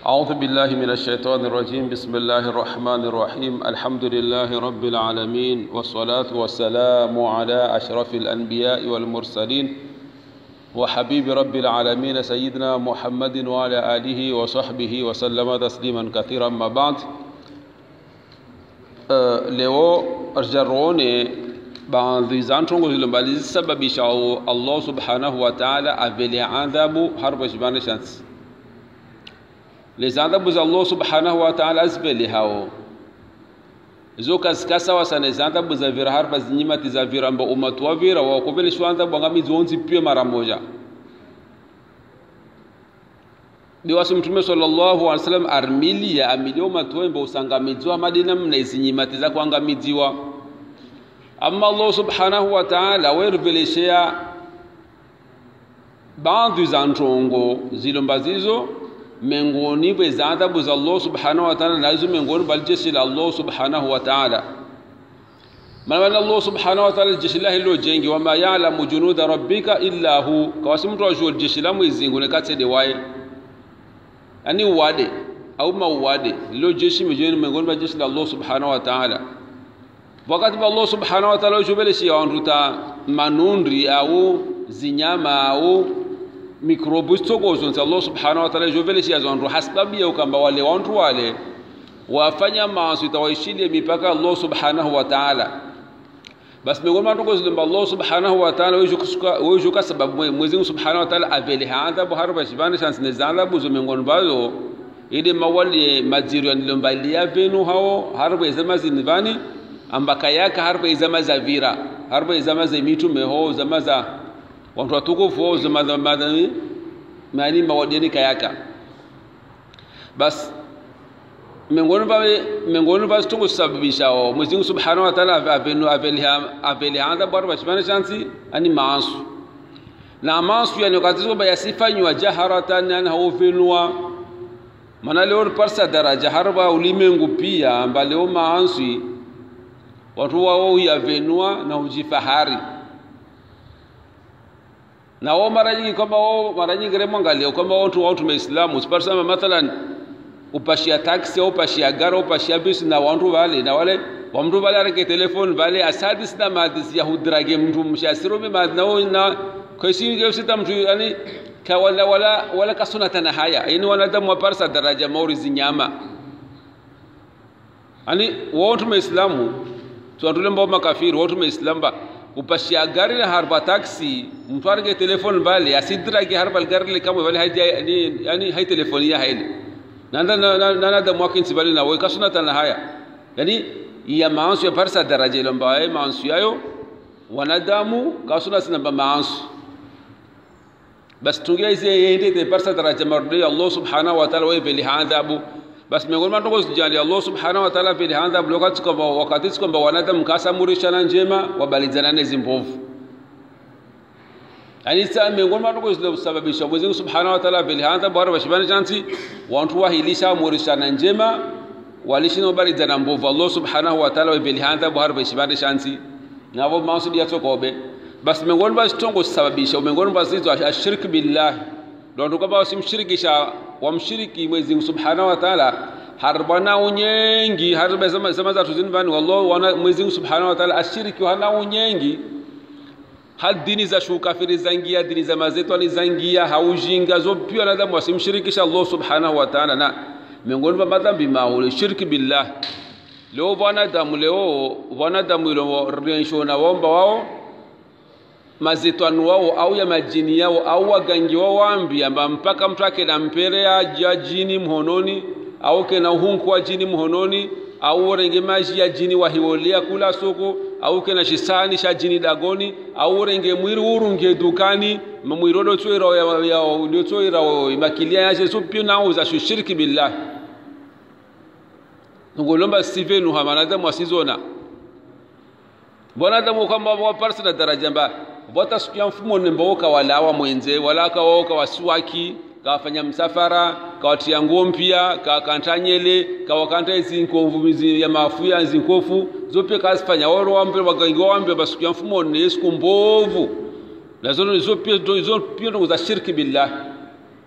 أعوذ بالله من الشيطان الرجيم بسم الله الرحمن الرحيم الحمد لله رب العالمين والصلاة والسلام على أشرف الأنبياء والمرسلين وحبيب رب العالمين سيدنا محمد وعلى آله وصحبه وسلم تسليما كثيرا ما بعد Uh, leo jarone baadhi za ntongo zilombali zisababisha allah subhanahu wa taala avele adhabu harbo shibane shansi les adhabu za allah subhanahu wa taala azivele hao zo kasikasawa sana izi adhabu za vira harpa zinyimati za vira mba umatu wa vira wakoveleshwa adhabu angamizi wonzi pia mara moja biwasi mtume sallallahu alaihi wasallam armilia amilio matuembe usangamidziwa madina mna izinyimati za kuangamidziwa amma allah subhanahu wa ta'ala weruveleshea baadhi za ntongo zilomba zizo mengoni bwe za adhabu za allah subhanahu wa ta'ala nazo mengoni bali jeshi la allah subhanahu wa ta'ala maana allah subhanahu wa ta'ala jeshi la hilo jengi wama ya'lamu junuda rabbika illa hu kawasi mtu ajua jeshi la mwezingu ne katede waye ani uwade au mauwade lilo jeshi mejeni miongoni mwa jeshi la Allah subhanahu wa ta'ala wakati wa Allah subhanahu wa ta'ala ujubeleshi yawanduta manundri au zinyama au mikrobu stokozo nti Allah subhanahu wa ta'ala ujubeleshi yazwandu hasbabu ya ukamba wale wantu wale wafanya maasi tawaishilie mipaka Allah subhanahu wa ta'ala basi miongoni mwa ndugu zilimba Allah subhanahu wa ta'ala wejuka sababu Mwenyezi Mungu subhanahu wa ta'ala avele adhabu harba shibani shansi ne adhabu zo miongoni bazo ile mawali majiru yanilombalia venu hao harba izama zinivani ambaka yaka harba izama za vira harba izama za mitume ho zama za watu watukufu ho zama za madani mani mawadini kayaka bas miongoni pa miongoni pa situngu sababishao Mwenyezi Mungu Subhanahu wa Ta'ala avenu aveli anza bwana bashimana chansi ani maasu na maasu yani wakati kwamba yasifanywa jaharatan yani hauvenua maana leo parsa daraja harba ulimengu pia amba leo maasu watu wao yavenua na ujifahari na wao mara nyingi kwamba wao mara nyingi remwangalia kwamba watu wao tumeislamu siparsama mathalan upashia taxi au upashia gari au upashia bisi na wantu vale na wale wamtu vale areke telefoni vale asadi sina madisi ya hudrage mtu mshasirume madhi na na kwesi sita mtu yani ka wala wala wala kasuna tana haya yani wanadamu waparsa daraja mauri zinyama yani watu maislamu tuandule mbao makafiri watu maislamu ba upashia gari na harba taxi mtu areke telefoni vale asidrage harba gari kama vale haja yani hai telefoni ya haili nanda nana da mwakin sibali na wai kasuna tana haya yani ya maansu ya parsa daraja ile ambayo maansu yayo wanadamu kasuna sina ba maansu bas tungia hizi yende de parsa daraja marudi Allah subhanahu wa ta'ala wa bili adhabu bas miongoni mwa ndogo zijali Allah subhanahu wa ta'ala bili adhabu wakati kwamba wakati kwamba wanadamu kasamurishana njema wabalizana nezi mbovu yani sa miongoni mwa ndugu zilizosababisha Mwenyezi Mungu Subhanahu wa Ta'ala vile hata bora bashibana chansi watu wahilisha murishana njema walishino bari jana mbovu Allah Subhanahu wa Ta'ala vile hata bora bashibana chansi na wao mausudi ya tokobe basi miongoni mwa stongo sababisha miongoni mwa zizo ashirki billah ndio ndio kama wasimshirikisha wamshiriki Mwenyezi Mungu Subhanahu wa Ta'ala harbana unyengi harba zama zama za tuzini bani wallahu Mwenyezi Mungu Subhanahu wa Ta'ala ashiriki hana unyengi hal dini za shukafiri zangia dini za mazetwani zangia haujinga zo pia wanadamu wasimshirikisha Allah subhanahu wa ta'ala na miongoni mwa madhambi maule shirki billah leo wanadamu leo wanadamu ilo rensho na waomba wao mazetwani wao au ya majini yao au wagangi wao waambia amba mpaka mtu ake na mpere ya jini mhononi au kena uhunku wa jini mhononi au renge maji ya jini wahiwolia kula soko au kena shisani sha jini dagoni au renge mwiri urunge dukani mwiri do tsoira ya ya do tsoira makilia yaje so pio na uza shirki billah ngolomba sivenu hamanada mwasizona bona damu kwamba waparsa na daraja mba bota sikia mfumo nembo kawalawa mwenze wala kawo kawaswaki kawafanya msafara kawatia nguo mpya kawakantanyele kawakanta zinkovu ya mafuya zinkofu zope kasifanya waro wambe wagangi wambe basukia mfumo ne siku mbovu na zono zo pia zo pia ndo za shirki billah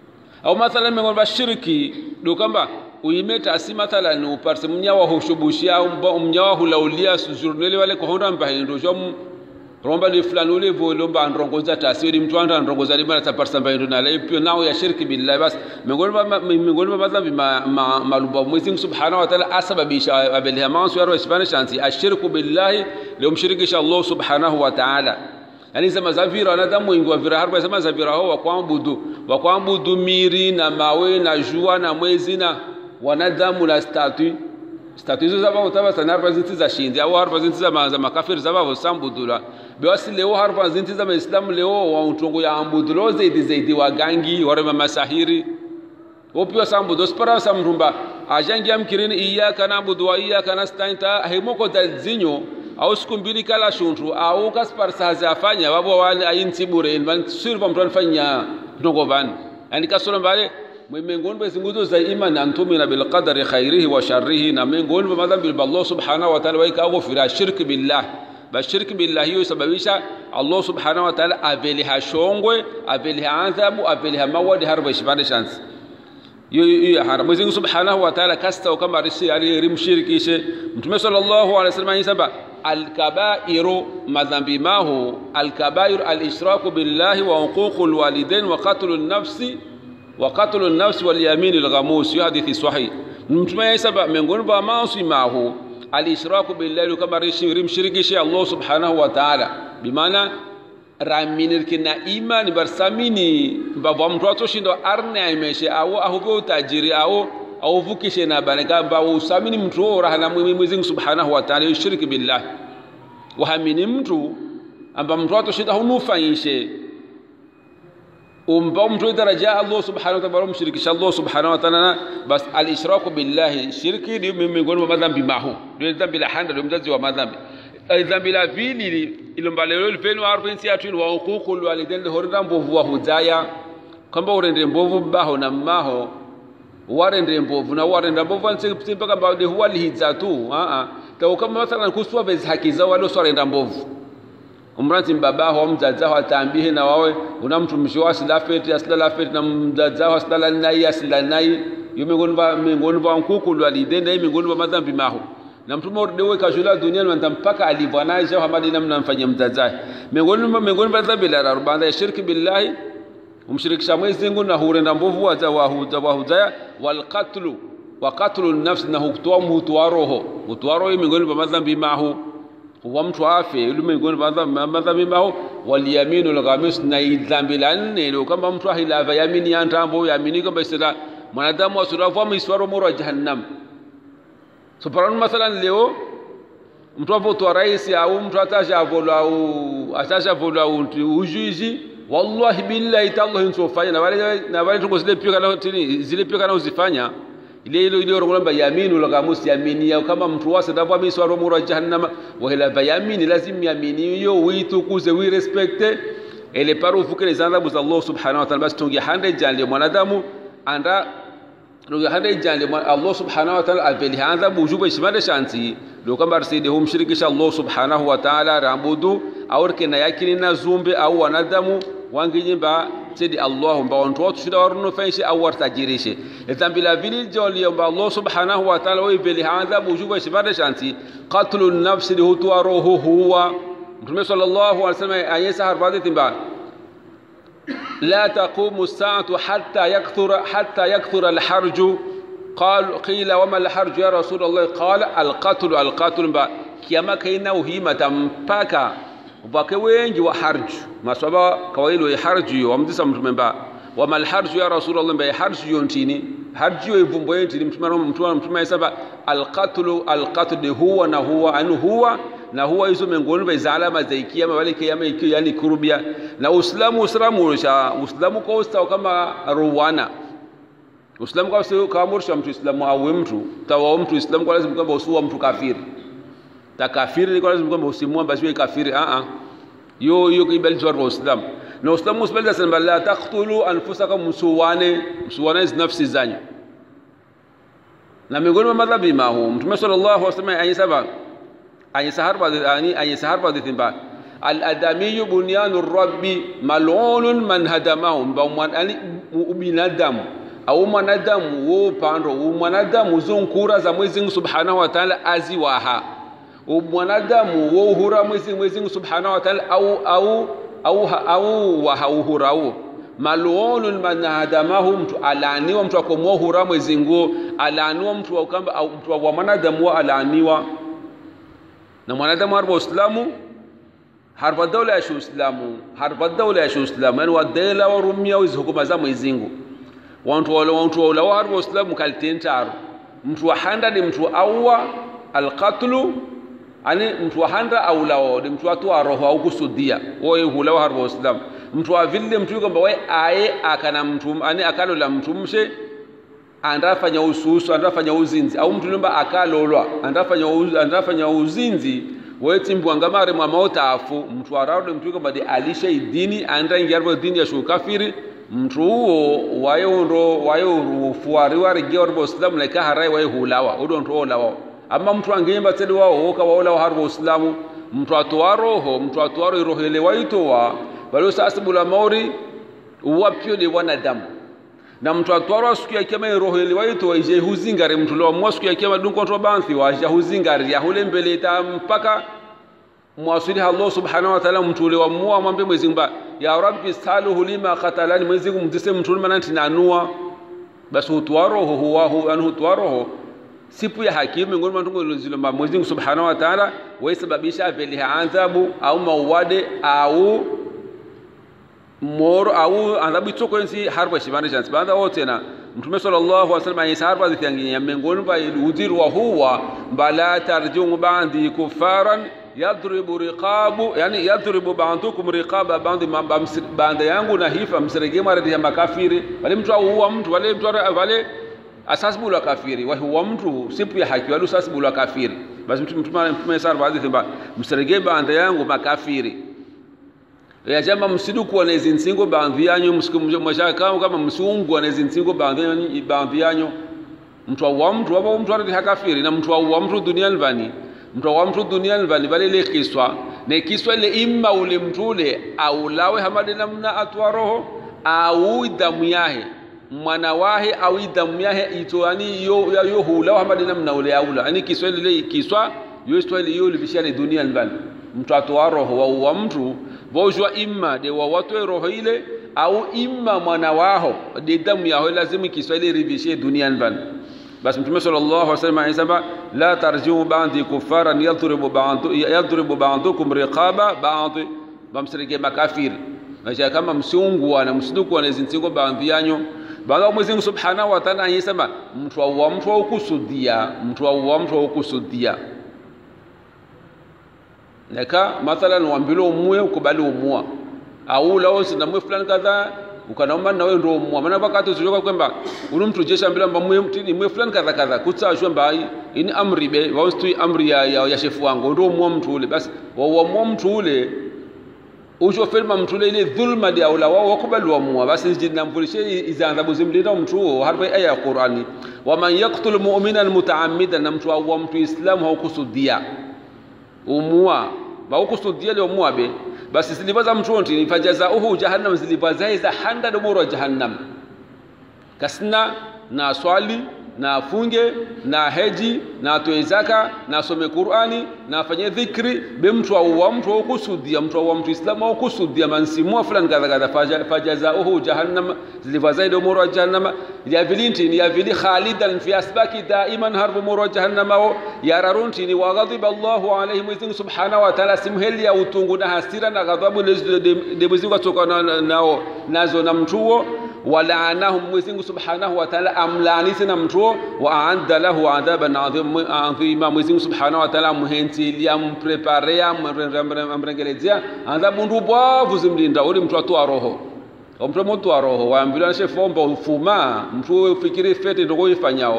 au mathalan mengo bashiriki do kamba uimeta asi mathalan uparse mnyawa hushubushia mnyawa hulaulia journée wale ko honda mbahindo jom romba li fulani ule volo mba ndrongoza tasiri mtu anda ndrongoza libana taparsa mbahindo na lai pio nao ya shirki billahi bas mengoni ba mengoni ba madhambi malumba mwezi subhanahu wa ta'ala asababisha abelha mansu yaro isbana shansi ashirku billahi leo mshirikisha Allah subhanahu wa ta'ala yani sema zavira wanadamu wengi wa vira harba sema zavira hao wa kuabudu wa kuabudu miri na mawe na jua na mwezi na wanadamu na statui statui hizo zabo utaba sana harba zinti za shindi au harba zinti za za makafiri zabo sambudula basi leo harba zinti za Waislamu leo wa utongo ya ambudulo zaidi zaidi wagangi wale masahiri opio sambudo spara samrumba ajangia mkirini iyyaka na'budu wa iyyaka nasta'in ta hemoko dalzinyo au siku mbili kala shuntu au kaspar sahazi afanya wabo wale ayinti bure man sirva mtu anfanya tongo van yani kasoro mbale mwemengoni bwe zinguzo za imani antumina bil qadari khairihi wa sharrihi na mengoni bwe madhambi bil Allah subhanahu wa ta'ala waika au fira shirki billah ba shirki billah hiyo sababisha Allah subhanahu wa ta'ala aveliha shongwe aveliha adhabu aveliha mawadi harba shibande chance hiyo hara Mwenyezi Mungu Subhanahu wa Ta'ala kasta kama risi alimshirikishe Mtume sallallahu alaihi wasallam yisaba alkabairu madhambi mahu alkabairu alishraku billahi wa huququl walidain wa qatlun nafsi wa qatlun nafsi wal yaminil ghamus hiyo hadithi sahih Mtume yisaba miongoni mwa maasi mahu alishraku billahi kama risi alimshirikishe Allah Subhanahu wa Ta'ala bimaana raminirki na imani barsamini mbavwa mtu atoshindo arne aimeshe au ahuve utajiri au auvukishe na banaka mba usamini mtu wo rahana Mwenyezi Mungu Subhanahu wa Ta'ala yushiriki billah wahamini mtu amba mtu atoshinda hunufanyishe umba mtu daraja Allah Subhanahu wa Ta'ala mshirikisha Allah Subhanahu wa Ta'ala bas al-ishraku billahi shirki ni miongoni mwa madhambi mahu ndio dhambi la handa ndio mzazi wa madhambi dhambi la pili ilombalelo lifenu arpensi yatwini wa huququl walidain lihorenda mbovu wa hudaya kwamba urende mbovu baho na mmaho warende mbovu na warenda mbovu mpaka mbade huwa lihidza tu a a kama mathalan kuswa bezi haki zao wale swarenda mbovu umranti mbabaho au mzazaho atambihe na wawe una mtumishi wa silafeti asilala feti na mzazaho asilala nai asilala nai yo miongoni mwa miongoni mwa huququl walidain na miongoni mwa madhambi maho na mtume urdewe kashula duniani wanta mpaka alivanaisha hamadi namna mfanyia mzazae miongoni mwa miongoni mwa dhambi la rubanda ya shirki billahi umshirikisha Mwenyezi Mungu na hurenda mbovu wa wahuza wahuzaya wal qatlu wa qatlu nafs na hukutoa mtu wa roho mtu wa roho miongoni mwa madhambi mahu wa mtu afe yule miongoni mwa madhambi mahu wal yaminu al ghamis na dhambi la nne ile kama mtu ahilava yamini ya ntambo yamini kwamba sila mwanadamu asurafu miswaro mura jahannam so paranu mathalan leo mtu avotwa rais au mtu atashavolwa au atashavolwa ujuizi wallahi billahi tallahi nsofanya na wale na wale tungo zile pia kana tini zile pia kana uzifanya ile ile ile rongo yaminu la gamus yamini ya kama mtu wase ndavyo miswa romura jahannama wa ila yamini lazim yamini hiyo uitukuze we respecte ele paru fukele zandabu za Allah subhanahu wa ta'ala basi tungi hande jande mwanadamu anda ndio hande jande Allah subhanahu wa ta'ala aveli hadha bujuba ishmada shanti ndio kama arsidi humshirikisha Allah subhanahu wa ta'ala rambudu au kina yakini na zumbe au wanadamu wanginyimba sidi Allah mba wantu watu shida waruno faishi au wartajirishe dhambi la vili joli mba Allah subhanahu wa ta'ala wiveli hadha bujuba ishmada shanti qatlu an-nafs li hutu roho huwa Mtume sallallahu alaihi wasallam ayesa harbadi timba لا تقوم الساعة حتى يكثر حتى يكثر الحرج قال قيل وما الحرج يا رسول الله قال القتل القتل با كيما كاينا وهيمة mpaka wake wengi wa harj maswaba kawailo ya harj wamdisa mtume ba wama alharj ya rasul allah ba harj yontini harj yo ivumbo yentini mtume mtume mtume saba alqatlu alqatl huwa na huwa anu huwa na huwa hizo miongoni mwa hizo alama za kiyama wale kiyama ikiwa yani kurubia na uislamu uislamu ulisha uislamu kwa ustao kama ruwana uislamu kwa ustao kama mursha mtu islamu au mtu tawa mtu islamu kwa lazima kwamba usuwa mtu kafiri ta kafiri ni kwa lazima kwamba usimua basi kafiri a a yo yo kibali kwa uislamu na uislamu usibali sana la taqtulu anfusakum musuwane musuwane nafsi zanyu na miongoni mwa madhabi mahu mtume sallallahu alaihi wasallam ayisaba ayisahar ba ani ayisahar ba dhimba al adami bunyanu rabbi mal'unun man hadamahu ba mwan ani binadamu au mwanadamu wo upando mwanadamu zonkura za mwezi mungu subhanahu wa taala aziwaha mwanadamu wo uhura mwezi mwezi mungu subhanahu wa taala au au au au waha uhurao maluolun manadamahu mtu alaaniwa mtu akomwa uhura mwezi nguo alaaniwa mtu wa ukamba au mtu wa mwanadamu wa alaaniwa na mwanadamu harba uislamu harba daula ya uislamu harba daula ya uislamu yani wadela warumia hizo hukuma za mwezi nguo wantu wala wantu wala wa harba uislamu kalitentaru mtu wa handa ni mtu awa alqatlu ani mtu wa handa aulao ni mtu watu wa roho au kusudia woye hulawa harba uislamu mtu wa vile mtu kwamba we aye akana mtu ani akalola mtu mshe andafanya ususu andafanya uzinzi au mtu lumba akalolwa andafanya uz, andafanya uzinzi wetimbwanga mare mwa mautafu mtu araude mtu kwamba de alisha idini anda ingiarbo dini ya shukafiri mtu huo wayo ndo wayo rufuari warige warbo islam leka harai wayo hulawa udo ndo olawa ama mtu angeyemba tedi wao woka waola harbo islamu mtu atoa roho mtu atoa roho roho ile waitoa bali sasibula mauri uwapyo de wanadamu na mtu atwarwa siku ya kiyama roho ile waitoa ije huzingari mtu lo mwa siku ya kiyama dunko to banthi wa ije huzingari ya hule mbele ta mpaka mwasili Allah subhanahu wa ta'ala mtu ule wa muwa mwambe mwezi mba ya rabbi saluhu lima qatalani mwezi kumtise mtu ule mananti nanua basi utwaroho huwa hu anhu utwaroho sipu ya hakimu miongoni mwa tungo zilo mwezi subhanahu wa ta'ala waisababisha vile adhabu au mauade au moro au adhabu itoko nsi harba shibani chance baada wote na mtume sallallahu alaihi wasallam ayisa harba zityanginya miongoni mwa ujiru wa huwa bala tarjungu bandi kufaran yadribu riqabu yani yadribu ba'dukum riqaba ba'di banda yangu na hifa msirege mara ya makafiri wale mtu au mtu wale mtu wale asasbu la kafiri wa huwa mtu sipu ya haki wale asasbu la kafiri basi mtu mtume mtume sar baadhi thimba msirege banda yangu makafiri ya jama msiduku na hizi nsingo baadhi yanyu msikumjomsha kama kama msiungu na hizi nsingo baadhi yanyu baadhi yanyu mtu wa mtu wa mtu wa kafiri na mtu wa mtu duniani vani mtu wa mtu duniani vani vale ile kiswa na kiswa ile imma ule mtu ule au lawe hamadi namna atwa roho au damu yahe mwana wahe au damu yahe ito yani yo yo hulawa hamadi namna ule aula yani kiswa ile kiswa yo kiswa ile yo libishani duniani vani mtu atwa roho wa, wa mtu vojwa imma de wa watu roho ile au imma mwana waho de damu yaho lazima kiswahili rivishe duniani vani basi mtume sallallahu alaihi wasallam anasema la tarjiu ba'di kuffaran yadribu ba'du yadribu ba'dukum riqaba ba'd bamsirike makafir maisha kama msiungwa na msiduku na zinsingo baadhi yanyo baada Mwenyezi Mungu Subhanahu wa Ta'ala anasema mtu wa mtu wa kusudia mtu wa mtu wa kusudia neka mathalan wambilo umue ukubali umua au lao sina mwe fulani kadhaa ukanaomba na wewe ndio umua maana wakati usijoka kwamba unu mtu jesha mbele mba mwe mtini mwe fulani kadhaa kadhaa kutsa shwe mbai ini amri be wastui amri ya, ya, ya shefu wangu ndio umua mtu ule basi wa umua mtu ule ujo filma mtu ule ile dhulma dia ula wao wakubali umua basi jina mfulishe iza adhabu zimlinda mtu huo harba aya ya Qur'ani wa man yaqtul mu'minan mutaammidan na mtu wa mtu islamu haukusudia umua baukusudia leo muabe basi zilivaza mtonti fajazauhu jahannam zilivaza za handa dumuro jahannam kasna na swali na afunge na heji na atoe zaka na asome Qur'ani na afanye dhikri be mtu au mtu au kusudia mtu au mtu Islamu au kusudia mansimua fulani kadha kadha fajazauhu jahannam zilivaza dumuro jahannam ya vilinti ni ya vili khalidan fi asbaki daiman harbu muro jahannam ya rarunti ni wa ghadiba Allahu alayhi Mwenyezi Subhanahu wa Ta'ala simheli ya utungu na hasira na ghadhabu de Mwenyezi kutoka nao nazo na mtuo walaanahum Mwenyezi Mungu Subhanahu wa Ta'ala amlaanise na mtuo wa aadda lahu adhaban adhima Mwenyezi Mungu Subhanahu wa Ta'ala muhentilia mpreparea mrengelezea adhabu ndubwavu zimlinda uli mtu atoa roho mtu mtu wa roho waambiwa nashe fomba ufuma mtu ufikiri fete ndio ifanyao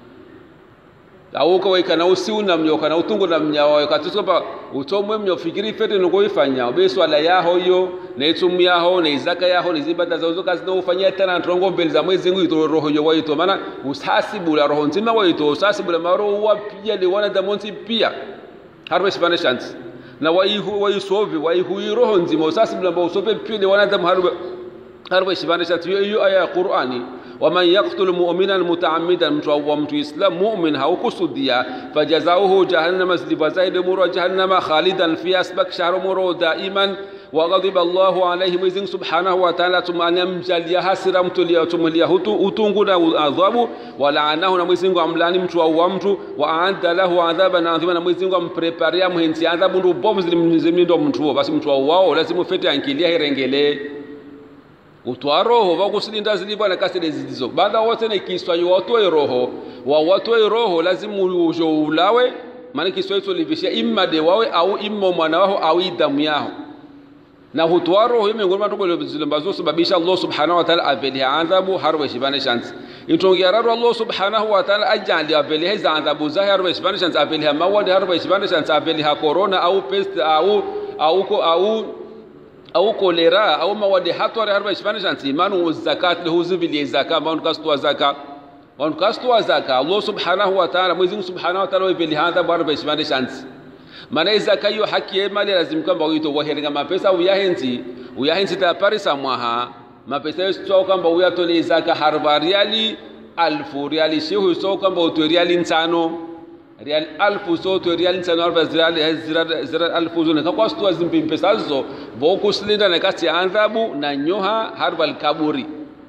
au kwa kana usiuna mnyo kana utungo na mnyao katiso ba utomwe mnyo fikiri fete ndio ifanyao be swala yaho yo na itumu yaho na izaka yaho na zibada za uzo kazi ndio ufanyia tena ntongo mbele za mwezi ngu ito roho yo waito maana usasibu la roho nzima waito usasibu la maro wa pia le wana da monti pia harbe sibane chance na waihu waisovi waihu roho nzima usasibu la usope pia le wana da harbe harbe sibane chance hiyo aya ya Qur'ani waman yaktulu muminan mutaamidan mtu auwa mtu islam mumin haukusudia fajazauhu jahannama ziliva zaidi muro jahannama khalidan fiha sbak shahro muro daiman waghadhiba Allahu alayhi Mwenyezi Mungu Subhanahu wa Ta'ala tumanyamjalia hasira mtulia tumulia hutu utungu na adhabu walaanahu na Mwenyezi Mungu amlani mtu au mtu wa aadda lahu adhaban adhima na Mwenyezi Mungu ampreparia mhenzi adhabu ndo bovu zilimzimindo mtu basi mtu au wao lazima ufete ankilia herengele utwa roho vakusilinda zilivyo na kasile zilizo baada wote na kiswa watoe roho wa watoe roho lazima ujo ulawe maana kiswa hicho livishia imma de wawe au imma mwana wao au damu yao na hutwa roho miongoni mwa tugolo zilambazo sababisha Allah subhanahu wa ta'ala aveli adhabu harwe shibane shansi itongia raro Allah subhanahu wa ta'ala ajali aveli hizo adhabu za harwe shibane shansi aveli mawadi harwe shibane shansi aveli ha corona au pest au au ko au au kolera au mawadi hatware harwe shibane shansi imanu zakat lahu zivili zakat manu kastwa zakat wanu kastwa zakat Allah subhanahu wa ta'ala mwezi subhanahu wa ta'ala aveli adhabu harwe shibane shansi mana izaka hiyo haki ya mali lazima kwamba uito waherenga mapesa uyahenzi uyahenzi ta parisa mwaha mapesa yo sio kwamba uyatole izaka harba riali alfu riali shehu sio kwamba uto riali nsano riali alfu so to riali nsano alfa riali zira zira alfu zo ka kwa sto zimpi pesa zo boku silinda na kati adhabu na nyoha harba alkaburi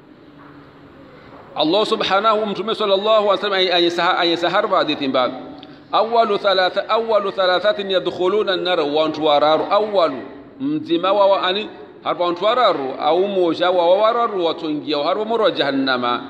Allah subhanahu mtume sallallahu alaihi wasallam ayasaharba hadithi mbaya awalu thalatha awalu thalathatin yadkhuluna an-nar wa antu wararu awalu mzima wa ani harba antu wararu au moja wa wararu watungia harba moro jahannama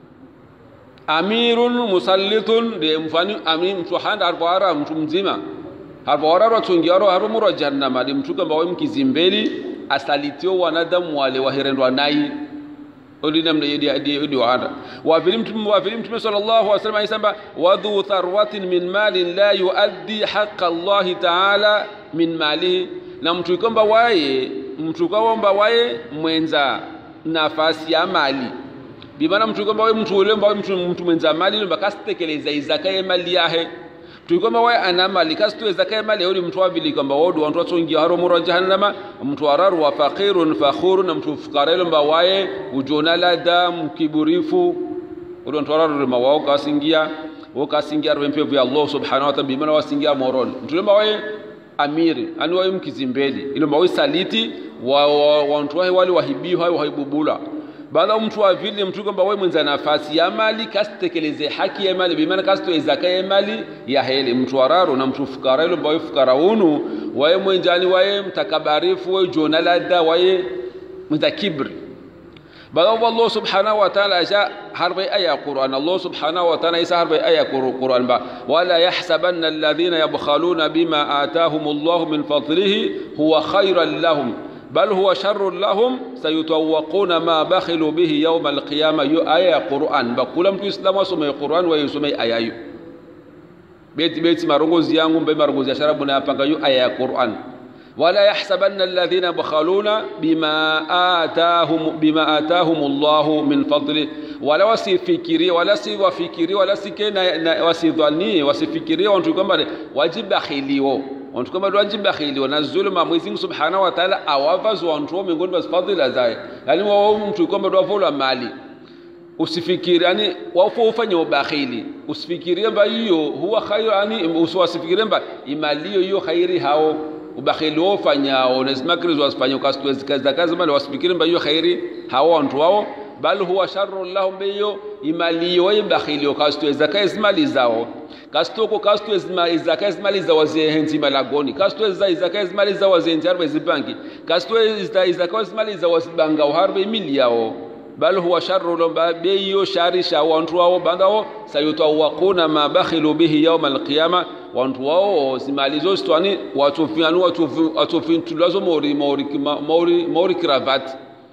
amirun musallitun de mfani ami mtu handa harba wara mtu mzima harba wararu watungia waro harba moro jahannama de mtu kamba wewe mkizimbeli asalitio wanadamu wale wahirendwa nai olina mna yedi adi yedi wahanda wa filim tum wa filim tum sallallahu alaihi wasallam aisamba wa dhu tharwatin min malin la yuaddi haqqa Allah ta'ala min malihi na mtu kwamba waye mtu kwamba waye mwenza nafasi ya mali bimana mtu kwamba waye mtu ule mbawe mtu mtu mwenza mali ndo bakasitekeleza izaka ya mali yahe tukwamba waye ana mali kasituwe zaka ya mali yodi mtu wabili kwamba wodu wantu watungia haro muro jahannama mtu wararu wa faqirun fakhuru na mtu fukara ilo mba waye ujona lada mkiburifu odi wantu wararu ma wao kasingia wo kasingia ro mpevu ya Allah subhanahu wa ta'ala bimana wasingia moron mtu lemba waye amiri ani waye mkizimbeli ilo mba waye saliti wa wantu wahe wali wahibihu hayo waibubula baada mtu wa vile mtu kwamba wewe mwenza nafasi ya mali kasitekeleze haki ya mali bimaana kasitoe zaka ya mali ya hele mtu wararo na mtu fukara ile mbawe fukara unu waye mwenjani waye mtakabarifu waye jonalada waye mwenza kibri baada Allah subhanahu wa ta'ala aja harba aya Qur'an Allah subhanahu wa ta'ala isa harba aya Qur'an ba wala yahsabanna alladhina yabkhaluna bima atahumullahu min fadlihi huwa khayran lahum bal huwa sharrun lahum sayutawaquna ma bakhilu bihi yawm alqiyama yu aya Qur'an ba kula mtu islamu asome Qur'an wa yusome aya hiyo beti beti marongozi yangu mbe marongozi ya sharabu na yapanga yu aya ya Qur'an wala yahsabanna alladhina bakhaluna bima atahum bima atahum Allahu min fadli wala wasifikirie wala si wafikirie wala sikena wasidhanie wasifikirie watu kwamba wajibakhiliwo wantu kama wajibakhiliwa na zuluma Mwenyezi Mungu Subhanahu wa Ta'ala awavazo wantu miongoni mwa fadhila zake yani wao mtu kwamba wavola mali usifikiri yani wafo ufanye ubakhili usifikirie kwamba hiyo huwa khairu yani usifikirie kwamba imali hiyo khairi hao ubakhili wao fanyao na zimakrizo wasifanye ukastwezi kazi za kazi mali wasifikiri kwamba hiyo khairi hao wantu wao bal huwa sharru lahum biyo imali yo ibakhili ukastweza kazi mali zao kastoko kastwe izaka izimali za wazenzi malagoni kastwe za izaka izimali za wazenzi harbe zibangi kastwe za izaka izimali za wasibanga harbe mili yao bal huwa sharru lomba beyo shari sha wantu wao bandao sayutawaquna ma bakhilu bihi yawm alqiyama wantu wao zimali zo stwani watu fianu watu watu fintulazo mori mori mori mori cravat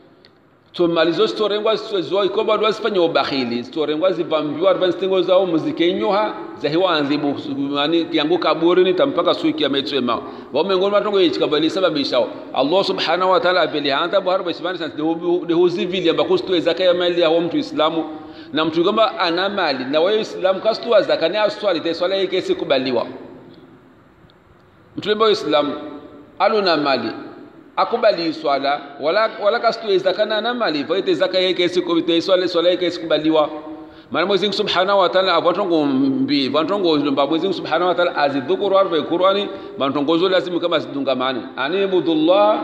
tomalizo zitorengwa zo ikomba ndo zifanye ubakhili zitorengwa zivambiwa rva zitengo zao muzikenyoha zahiwa anzibu yani yangu kaburi ni tampaka suiki ya metsema wa mengoni matongo yichikabali sababisha Allah subhanahu wa ta'ala abeli hanta bu harba sibani sans de huzivili amba kustoe zaka ya mali ya mtu islamu na mtu kwamba ana mali na wewe islamu kastoa zaka ni aswali te swala yake sikubaliwa mtu lemba islamu aluna mali akubali swala wala wala kasitoe zaka na na mali vaite zaka yake siku vite swala swala yake sikubaliwa maana Mwenyezi Mungu Subhanahu wa Ta'ala abatongo mbi batongo lomba Mwenyezi Mungu Subhanahu wa Ta'ala azidhukuru arba Qur'ani batongozo lazima kama zidungamane ani ibudullah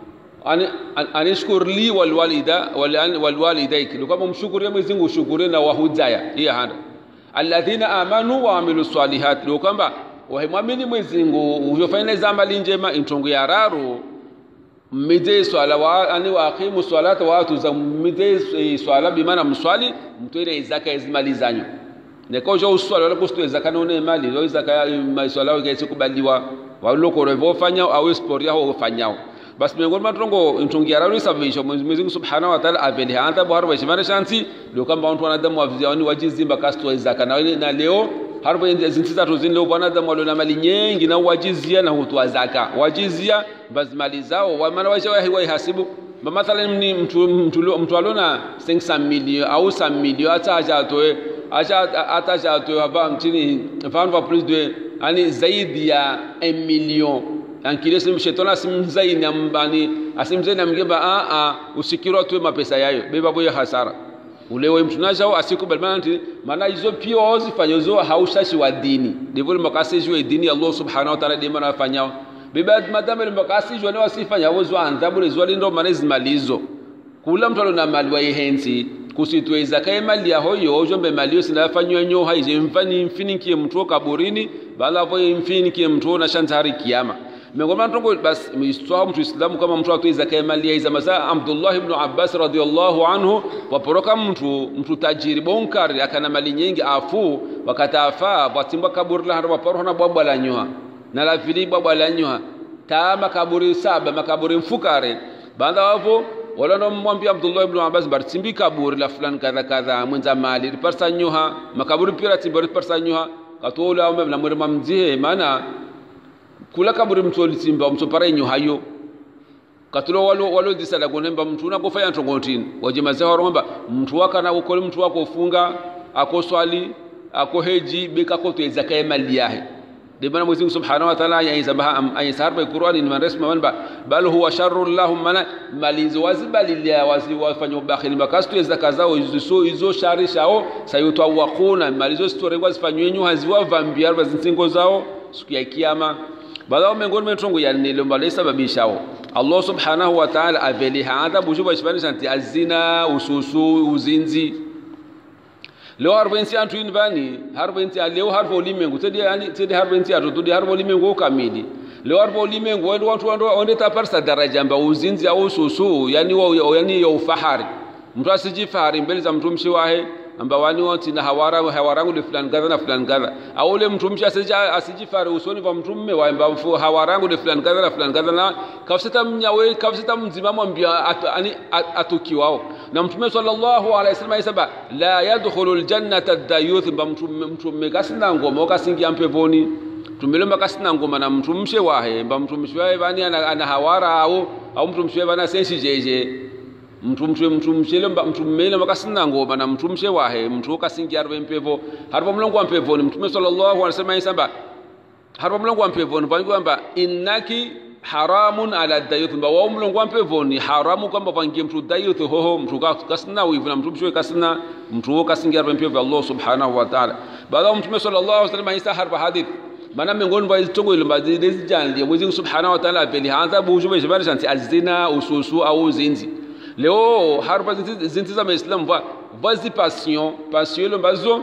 ani anishkur li wal walida wal walidaik kama mshukuru Mwenyezi Mungu shukuru na wahujaya hiya handa alladhina amanu wa amilu salihat lo kwamba wahimwamini Mwenyezi Mungu uvyofanya zamali njema intongo ya raru mmide swala wa ani wa aqimu salata wa atu za mmide swala bi maana mswali mtoile zaka izimali zanyu ne ko jo uswala wala kustoe zaka none mali zo zaka maswala wa kesi kubaliwa walo ko revo fanya au sport yao fanyao bas miongoni mwa tongo ntungia raru sababisha Mwenyezi Mungu Subhanahu wa Ta'ala aveli hanta bwaro wa shimana shansi ndio kama watu wanadamu wavizia wajizimba kastoe zaka na na leo harbo zinti zatu zini leo wanadamu walio na mali nyingi na wajizia na hutoa zaka wajizia basi mali zao wa maana waisha wa hasibu mathalan ni mtu mtu mtu alona 500 milioni au 100 milioni hata acha atoe acha hata atoe hapa mtini mfano wa plus de yani zaidi ya 1 million ankile sim shetani asimzaini ambani asimzaini amgeba a a usikiro tu mapesa yayo beba boye hasara ulewe mtu najao asikubali maana nti maana hizo pia wazifanya hizo haushashi wa dini ndivyo makasi juu dini Allah subhanahu wa ta'ala ndimo anafanyao biba madama ile makasi juu ni wasifanya wazo adhabu ile zwali ndo maana zimalizo kula mtu alona mali wa ihenzi kusitwe zakaye mali ya hoyo ujombe mali sinafanywa nyo haije mfani mfinikie mtu kaburini bala vo mfinikie mtu na shantari kiyama miongoni mwa tongo bas mistwa mtu islamu kama mtu atoe zaka mali ya masaa Abdullah ibn Abbas radhiyallahu anhu waporoka mtu mtu tajiri bonkari akana mali nyingi afu wakatafa watimba kaburi la waporo na bwabwa la nyoa na la fili bwabwa la nyoa ta makaburi saba makaburi mfukare baada wapo wala ndo mwambia Abdullah ibn Abbas bartimbi kaburi la fulani kadha kadha mwenza mali riparsa nyoha makaburi pira timbo riparsa nyoha katola umbe na mwere mamzie maana kula kaburi mtu olisimba mtu pare nyo hayo katulo walo walo disala kunemba mtu na kufanya ntongotini waje mazao romba mtu waka na ukole mtu wako ufunga ako swali ako heji beka ko tuweza kaya mali yahe de bana Mwenyezi Subhanahu wa Ta'ala ya sabaha ay sarba Qur'ani ni manresma manba bal huwa sharrul lahum mana malinzo wazibali ya wazi wafanya ubakhili makastu tuweza kazao izo izo shari shao sayutawaquna malizo story wazifanywe nyu haziwa vambia bazinsingo zao siku ya kiyama badao miongoni mwetongo ya nilomba lisababishao Allah subhanahu wa ta'ala aveliha adhabu juba shibani santi azina ususu uzinzi leo harvensi antu invani harvensi leo harvo limengu tedi yani tedi harvensi atu tudi harvo limengu kamili leo harvo limengu wendo watu wando onde taparsa daraja mba uzinzi au ususu yani wa yani ya ufahari mtu asijifahari mbele za mtumshi wahe amba wani woti na hawara hawarangu de fulani kadha na fulani kadha au ule mtu mcha asija asijifare usoni kwa mtu mme wa amba mfu hawarangu de fulani kadha na fulani kadha na kafsita mnyawe kafsita mzima mwambia atu, ani atukiwao na mtume sallallahu alaihi wasallam aisaba la yadkhulu aljannata ad-dayuth mba mtu mtu mme kasina ngoma okasingia mpevoni tumelomba kasina ngoma na mtu mshe wahe mba mtu mshe wahe bani ana, ana hawara au au mtu mshe bana sensi jeje mtu mtu mtu mshele mtu mmele makasina ngoma na mtu mshe wahe mtu kasingi arbe mpevo harbo mlongo wa mpevo ni mtume sallallahu alaihi wasallam yasamba harbo mlongo wa mpevo ni kwamba innaki haramun ala dayuth mba wa mlongo wa mpevo ni haramu kwamba pangie mtu dayuth hoho mtu kasina wivu na mtu mshe kasina mtu kasingi arbe mpevo Allah subhanahu wa ta'ala baada mtume sallallahu alaihi wasallam yasa harba hadith mana miongoni mwa zitongo ile mbazi zijanli Mwenyezi Subhanahu wa ta'ala veli hanza bujume jibari shanti azina ususu au uzinzi leo harpa zinti za maislam va vazi passion passion ile mbazo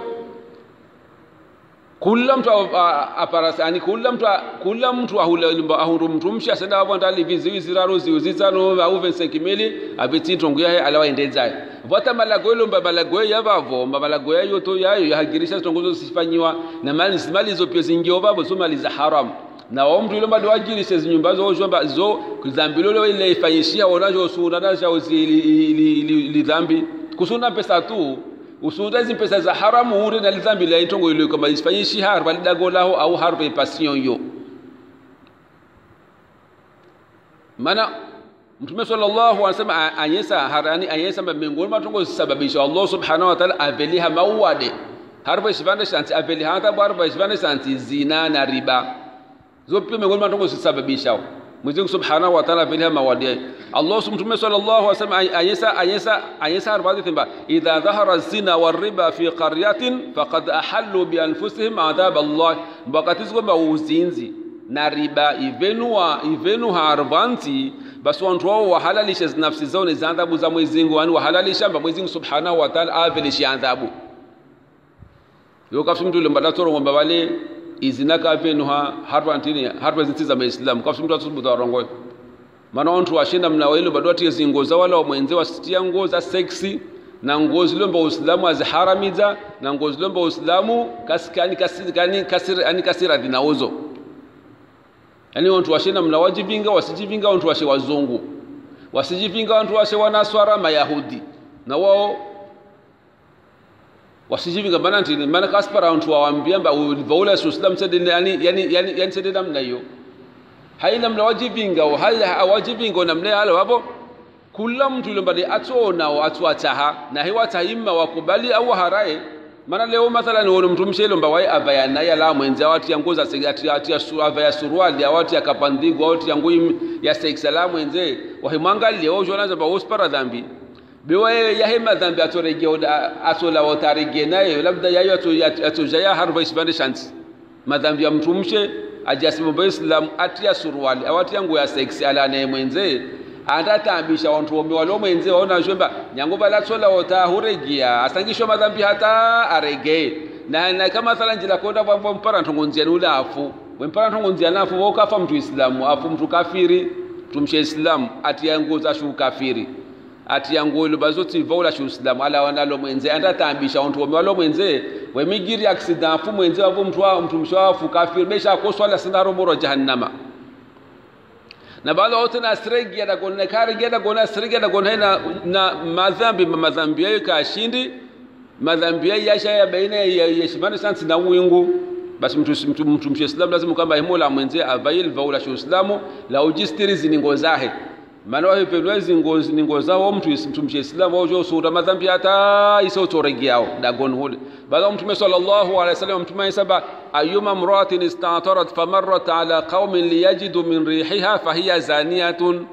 kula mtu aparasa yani kula mtu kula mtu ahula limba ahuru mtu msha senda hapo ndali vizi vizi raro ziuzizano au 25 mili abiti tongo yahe alawa endezaye vata malago ile mba malago ya bavo mba malago ya yoto yayo yahagirisha tongozo sifanyiwa na mali mali zo pia zingio bavo so mali za haram na wa mtu ile bado wajirishe nyumba zo zo zo kuzambilo ile ifanyishia wanajo sura nasha li dhambi kusuna pesa tu usunda hizi pesa za haramu ure na dhambi la itongo ile kama isifanyishi harba lidago lao au harba passion yo mana mtume sallallahu alaihi wasallam anyesa harani anyesa miongoni mwa tongo sababisha Allah subhanahu wa ta'ala aveliha mawade harba isivande shanti aveliha hata harba isivande shanti zina na riba zote miongoni mwa tongo zisababisha Mwenyezi Subhanahu wa Ta'ala vile mawadi Allah Mtume sallallahu alaihi wasallam ayesa ayesa ayesa arbazi thimba idha dhahara zina wariba fi qaryatin faqad ahallu bi anfusihim adhab Allah wakati kwamba uzinzi na riba ivenu wa ivenu harvanti basi wantu wao wahalalishe nafsi zao ni adhabu za Mwenyezi Mungu yani wahalalisha mba Mwenyezi Subhanahu wa Ta'ala avelishe adhabu yo kafsi mtu lembada toro ngomba wale izina ka venu ha harba ntini harba zinti za Islam kafsi mtu atubu darongo maana wantu washinda mna wale bado ati zingo za wala mwenze wasitia nguo za sexy na nguo zilomba Uislamu aziharamiza na nguo zilomba Uislamu kasikani kasirani kasira ani kasira dinauzo yani wantu washinda mna wajivinga wasijivinga wantu washe wazungu wasijivinga wantu washe wanaswara mayahudi na wao wasijivinga maana ntini maana kaspara wantu wawaambia mba ulivaula Uislamu sede yani yani yani yani sede namna hiyo haina mna wajivinga hal wajivinga namna halo hapo kula mtu yule mbali atona atwataha na hewa tahimma wakubali au haraye maana leo mathalan wono mtu mshelo mba wai avaya naye la mwenza watu ya ngoza sigati ati ya avaya suruali ya watu ya kapandigo watu ya ngui ya sex la mwenze wahimwangalie wao jona zamba wospara dhambi bewa ya hema dhambi atorege atola wotarege naye labda yayo atojaya harba isbande shanti madhambi ya mtu mshe ajasimu islam atia suruali awati yangu ya sex ala naye mwenze atatambisha wantu wome walo mwenze waona shomba nyango balatsola wota huregia asangisho madhambi hata arege na, na kama thala njila konda bwa mpara ntongonzia ule afu wempara ntongonzia nafu wokafa mtu islamu afu mtu kafiri tumshe islamu atia nguo za shu kafiri atia nguo ile bazoti vaula shu islamu ala wanalo mwenze atatambisha wantu wome walo mwenze wemigiri accident afu mwenze wapo mtu wa mtu mshawafu kafiri besha koswala sindaro moro jahannama na baada wote na siregi ya dagon na kari ya dagon na siregi ya dagon na na madhambi madhambi yao kashindi madhambi yao yasha ya baina ya yeshimani sansi na wingu basi mtu mtu mtu mshislamu lazima kwamba himola mwenzie avail vaula shu islamu la ujistiri ziningo zahe maana wao pelwa zingo zingo zao mtu mtu mshislamu wao jo sura madhambi hata iso toregiao dagon hule baada mtume sallallahu alaihi wasallam mtume saba ayuma mratin istatarat famarrat ala qaumin liyajidu min rihiha fahiya zaniyatun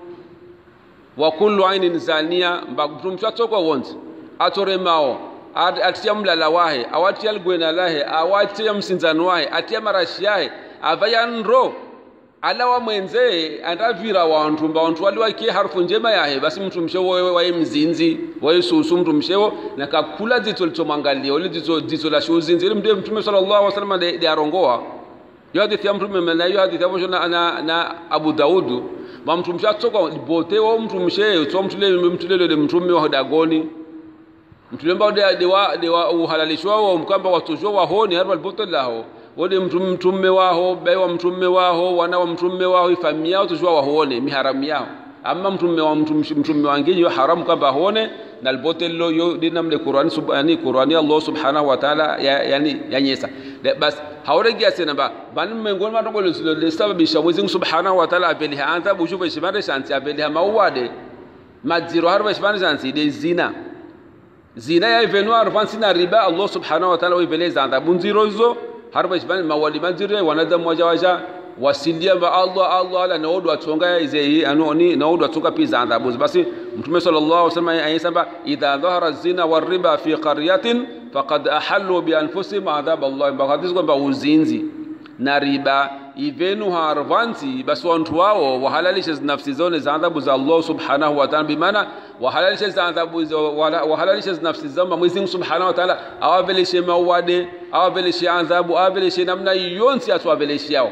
wa kullu ainin zaniya mtumcha toko wonzi atore mao atia mlala wahe awatia lgwena lahe awatia msinzano wahe atia marashi yahe avaya nro ala wa mwenze andavira wantu mba wantu wali wakie harufu njema yahe basi mtu mshewo wewe waye mzinzi waye susu mtu mshewo na kakula dzito litomwangalia ule dzito dzito la shuzinzi ile mtume mtume sallallahu alaihi wasallam de, de arongoa yo hadithi ya mtume na yo hadithi ya na, na, na Abu Daudu wa mtu mshatsoka bote wa mtu mshe to mtu le mtu le le mtume wa dagoni mtu le mbao de de wa de wa uhalalishwa wa mkamba watujwa wa honi harba albotel lao wode mtume waho bai wa mtume waho wana wa mtume waho ifamia yao tujua wahuone miharamu yao amma mtume wa mtume wangeji yo haramu kwamba hone na albotello yo dinamle qur'ani subhani qur'ani allah subhanahu wa ta'ala ya, yani yanyesa bas hawregia sena ba ban mengoni matongo lo le sababisha mwezi subhanahu wa ta'ala abeli haanza bushuba shibande shanti abeli mauwade madziro harba shibande shanti de zina zina ya ivenu arfansi na riba allah subhanahu wa ta'ala wibeleza adhabu nziro hizo harba isbani mawali manzire wanadamu waja waja wasilia ba Allah Allah ala naodo atunga ize anoni naodo atunga pia adhabu basi mtume sallallahu alaihi wasallam ayasema idha dhahara zina wariba fi qaryatin faqad ahallu bi anfusihim adhab Allah bakadis kwamba uzinzi na riba ivenu harvanti basi wantu wao wahalalishe nafsi zao za adhabu za Allah subhanahu wa ta'ala bimaana wahalalishe za adhabu wahalalishe nafsi zao Mwenyezi Mungu subhanahu wa ta'ala awavelishe mauade awavelishe adhabu awavelishe namna yonsi atuwavelishe yao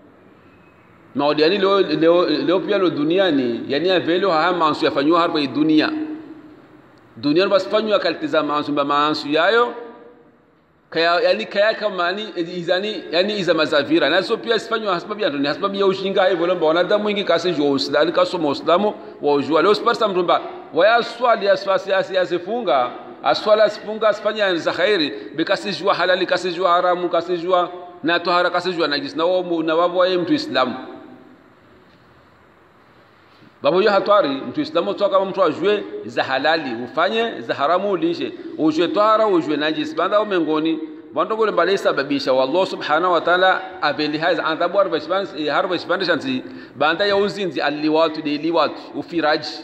maodi yani leo leo leo pia lo duniani yani avelo haya maansu yafanywa hapa dunia dunia basi fanywa kalitiza maansu ba maansu yayo kaya yani kaya kama ni izani yani iza mazavira nazo pia sifanywa sababu ya dunia sababu ya ushinga hivyo lomba wanadamu wengi kasi jo uislamu kasoma uislamu wa ujua leo sipasa mtumba waya swali asfasi asifunga aswala asifunga asifanya za khairi bikasijua halali kasijua haramu kasijua na tohara kasijua najis na wao na wao wae mtu islamu babu yo hatwari mtu islamu toka kama mtu ajue za halali ufanye za haramu ulishe ujue tohara ujue najis banda umengoni bando bale sababisha wallahu subhanahu wa ta'ala abeli haiz adhabu harba shibani harba shibani shanti banda ya uzinzi alliwatu de liwatu ufiraji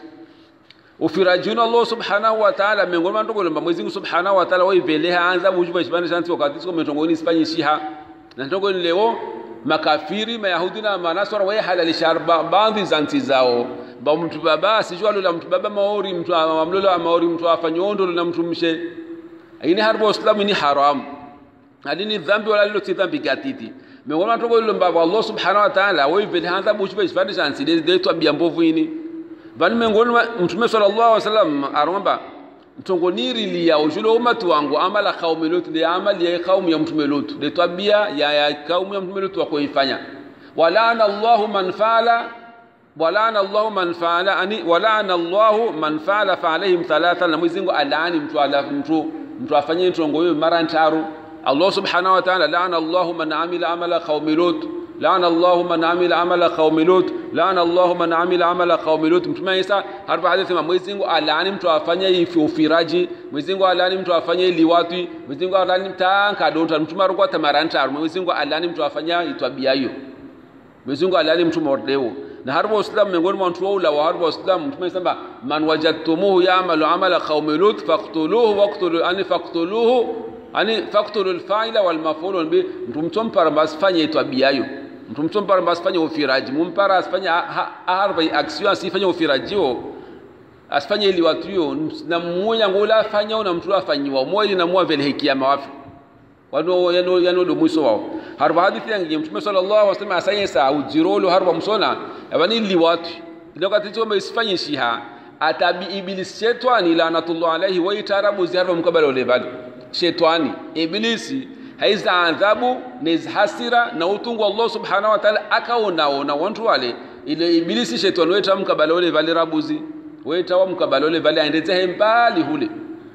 ufiraji uno Allah subhanahu wa ta'ala miongoni mwa ndogolo mba Mwenyezi Mungu subhanahu wa ta'ala waiveleha anza bujuba chipande chansi wakati siko metongoni sifanye shiha na ndogolo leo makafiri mayahudi na manasara waye halalisha baadhi za nchi zao ba mtu baba sijua lola mtu baba maori mtu amlola maori mtu afanyondo na mtu mshe ini harbo islamu ni haram adini dhambi wala lilo dhambi gatiti miongoni mwa ndogolo mba Allah subhanahu wa ta'ala waiveleha anza bujuba chipande chansi de de tabia mbovu ini vani miongoni mwa mtume sallallahu alaihi wasallam aromba mtongoniri ya ujulo umatu wangu amala kaumu lutu de amali ya kaumu ya mtume lutu de tabia ya, ya kaumu ya mtume lutu wakoifanya walana Allahu man fala walana Allahu man fala ani walana Allahu man fala fa alaihim thalatha na mwizingo alaani mtu ala mtu mtu afanye ntongo hiyo mara ntaru Allah subhanahu wa ta'ala laana Allahu man amila amala qaumi lut laana Allahu man amila amala qaumi lut laana Allahu man amila amala qaumi lut mtume Isa harfa hadithi ma Mwenyezi Mungu alaani mtu afanye hivi ufiraji Mwenyezi Mungu alaani mtu afanye liwati Mwenyezi Mungu alaani mtanka donta mtume arukwa tamaranta Mwenyezi Mungu alaani mtu afanya itwabia hiyo Mwenyezi Mungu alaani mtu mordeo na harbo islam miongoni mwa watu wao wa harbo islam mtume sema man wajadtumuhu ya'malu amala qaumi lut faqtuluhu waqtulu ani faqtuluhu ani faqtulu al-fa'ila wal maf'ul bi mtu mtompara basifanye itwabia hiyo mtu mtompara basifanye ufiraji mumpara asifanye harba action asifanye ufiraji huo asifanye ili watu hiyo na mmoja ngola afanya na mtu afanyiwa mmoja na mwa vile hekima wafi wano yano yano do mwiso wao harba hadithi yangi mtume sallallahu alaihi wasallam asanye sa ujirolo harba msona abani li watu ile wakati tuombe isifanye shiha atabi iblis shetani lanatullah alaihi wa itarabu ziharba mkabala ule bali shetani iblisi haiza adhabu nez hasira na utungu Allah subhanahu wa ta'ala akaonaona wantu wale ile ibilisi shetani weta mkabala ule vale rabuzi weta wa mkabala ule vale aendeze mbali hule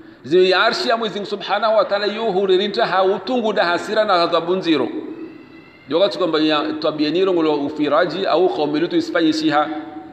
zi arshi ya Mwenyezi subhanahu wa ta'ala yuhuririnta ha utungu da hasira na adhabu nziro yoga kwamba tabia niro ngolo ufiraji au qaumilutu isifanye shiha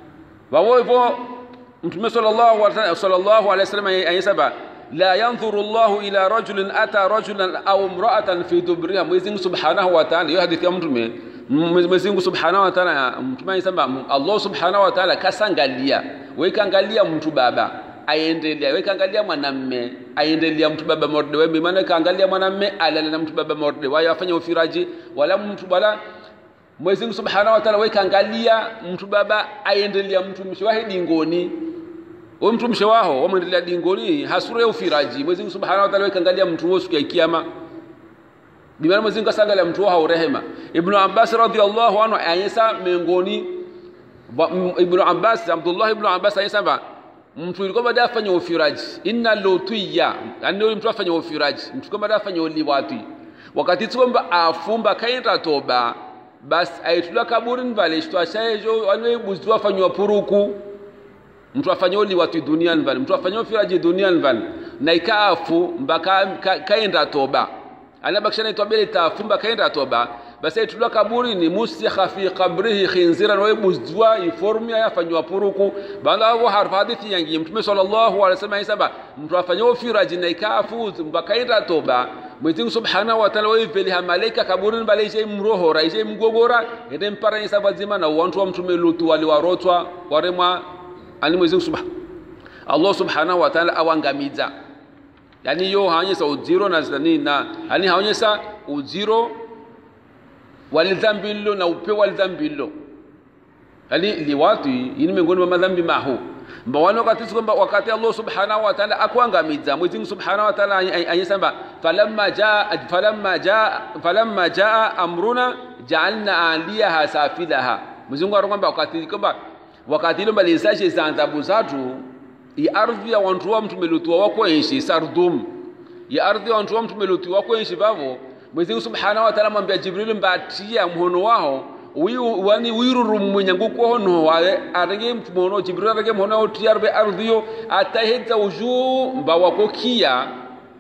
wawo hivyo mtume sallallahu alaihi wasallam ayesaba la yanzuru Allahu ila rajulin ata rajulan au imra'atan fi dubriha Mwenyezi Mungu Subhanahu wa Ta'ala hiyo hadithi ya mtume Mwenyezi Mungu Subhanahu wa Ta'ala mtume anasema Allah Subhanahu wa Ta'ala kasangalia wewe kaangalia mtu baba aendelea wewe kaangalia mwanamme aendelea mtu baba morde wewe maana kaangalia mwanamme alala na mtu baba morde wao afanye ufiraji wala mtu bala Mwenyezi Mungu Subhanahu wa Ta'ala wewe kaangalia mtu baba aendelea mtu mshwahidi ngoni wewe mtu mshe wao wamwendelea dingoni hasura ya ufiraji Mwenyezi Mungu Subhanahu wa Ta'ala kangalia mtu wao siku ya kiyama bimana Mwenyezi Mungu asangalia mtu wao rehema Ibn Abbas radhiyallahu anhu ayesa miongoni Ibn Abbas Abdullah Ibn Abbas ayesa ba mtu ilikuwa baada afanye ufiraji inna lutiyya yani yule mtu afanye ufiraji mtu kama baada afanye uliwati wakati tu kwamba afumba kaenda toba bas aitula kaburini vale shitwa shaejo anwe afanywa puruku mtu afanye uli watu duniani vale mtu afanye firaji duniani vale na ikaafu mpaka ka, kaenda toba anabakishana itwabele tafu mpaka kaenda toba basi aitulwa kaburi ni musikha fi qabrihi khinziran wa ibuzwa iformia yafanywa puruku banda hapo harfa hadithi yangi mtume sallallahu alaihi wasallam isaba mtu afanye firaji na ikaafu mpaka kaenda toba Mwenyezi Mungu Subhanahu wa Ta'ala waiveli malaika kaburini bale ije mrohora ije mgogora ende mpara isaba zima na wantu wa mtume lutu waliwarotwa waremwa ani Mwenyezi Mungu Subhanahu Allah Subhanahu wa Ta'ala awangamiza yani yo haonyesha ujiro na zani na yani haonyesha ujiro walidhambi lilo na upe walidhambi lilo yani liwatu ini miongoni mwa madhambi mahu mbawani wakati kwamba wakati Allah Subhanahu wa Ta'ala akuangamiza Mwenyezi Mungu Subhanahu wa Ta'ala anyesema falamma jaa falamma jaa falamma jaa amruna ja'alna aliyaha safilaha Mwenyezi Mungu anakwamba wakati kwamba wakati ile mbalizaje za adhabu zatu i ardhi ya wantu wa mtume lutu wako enshi sardum ya ardhi ya wantu wa mtume lutu wako enshi bavo Mwenyezi Mungu Subhanahu wa Ta'ala mwambia Jibril mbatia mhono wao wiyu wani wiruru mwenyangu ko hono wae arege mtumono Jibril arege mhono otia arbe ardhi yo ataheza uju mba wako kia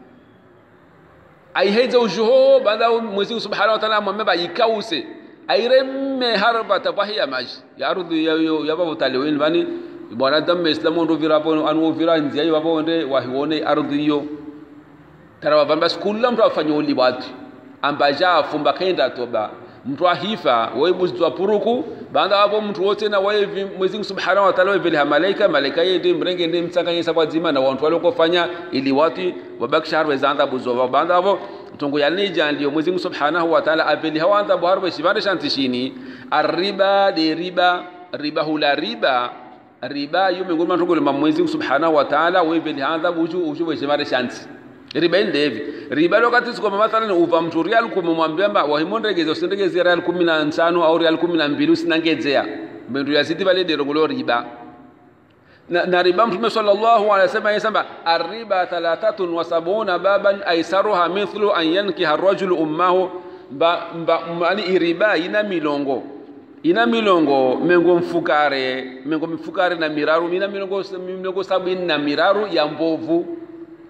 aiheza ujuho baada Mwenyezi Mungu Subhanahu wa Ta'ala mwambia ikause airemme harba tabahiya maji ya ardhi ya ya babo talewin bani bwana damme islamu ndo virapo anu vira nzia yo babo nde wahione ardhi yo tara bamba kullam ndo afanye uli watu ambaja afumba kaenda toba mtu ahifa waibuzitwa puruku baada hapo mtu wote na wae Mwenyezi Subhanahu wa Ta'ala wevele malaika malaika yeye mrenge ndi msanganyisa kwa zima na watu walokofanya ili watu wabakisha harwe za adhabu zo baada hapo tungu yalija ndio Mwenyezi Subhanahu wa Ta'ala aveli hawa adhabu harwe shibande shantishini arriba de riba riba hula riba riba yo miongoni mwa tungule Mwenyezi Subhanahu wa Ta'ala weveli adhabu uju uju weshimare shanti riba inde hivi riba lokati siko mathalan uva mtu real kumwambia mba wahimondegeze usindegeze real 15 au real 12 usinangezea mbendu ya siti vale dero gulo riba na, na riba mtume sallallahu alaihi wasallam yasema arriba thalathatun wa sabuna baban aisaruha mithlu an yankiha ar-rajulu ummahu ba, ba, mani riba ina milongo ina milongo mengo mfukare mengo mfukare na miraru ina milongo milongo sabini na miraru ya mbovu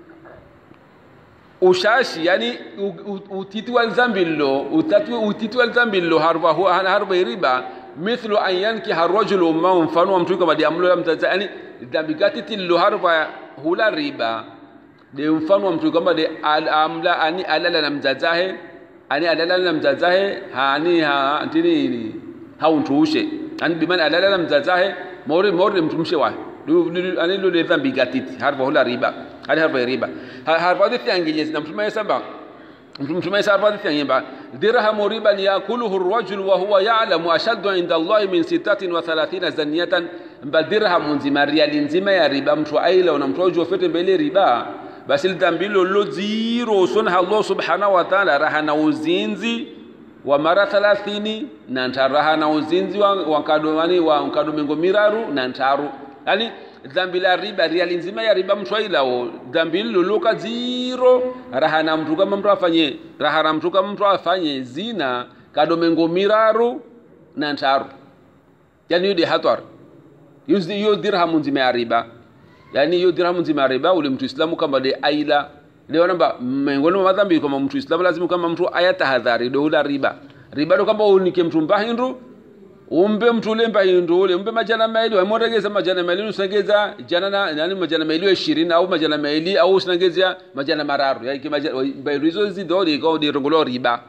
ushashi yani utiti wa zambilo utati utiti wa zambilo harba huwa harba riba mithlu an yankiha ar-rajulu ummahu mfano wa mtu kama diamlo mtaza yani dhambi gati tillo harba hula riba de mfano wa mtu kama de al amla ani alala na mzazahe ani alala na mzazahe hani ha antini hauntuushe ani biman alala na mzazahe mori mori mtumshe wa ani lo de dhambi gati harba hula riba hadi harba riba harba de tiangije na mtume saba mtume saba de tiangimba dirhamu riban yakuluhu ar-rajul wa huwa ya'lamu ashaddu 'inda Allah min 36 zaniyatan mba dirhamu nzima riali nzima ya riba mtu aila una mtu ojo fete mbele riba basi lidambilo lo ziro sunha Allah subhanahu wa ta'ala raha na uzinzi wa mara 30 na ntaraha na uzinzi wa wakado wani wa nkado mingo miraru na ntaru yani dhambi la riba riali nzima ya riba mtu ailao dhambi hilo loka ziro raha na mtu kama mtu afanye raha na mtu kama mtu afanye zina kadomengo miraru na ntaru yani yudi hatwar hiyo dirhamu nzima ya riba yani hiyo dirhamu nzima ya riba ule mtu islamu kama de aila leo namba miongoni mwa madhambi kama mtu islamu lazima kama mtu ayatahadhari do ula riba riba do kama unike mtu mbahindu umbe mtu ule mbahindu ule umbe majana maili wamoregeza majana maili usengeza jana na yani majana maili 20 au majana maili au usengeza majana mararu yani majana mbahindu hizo zidori kwa de rongolo riba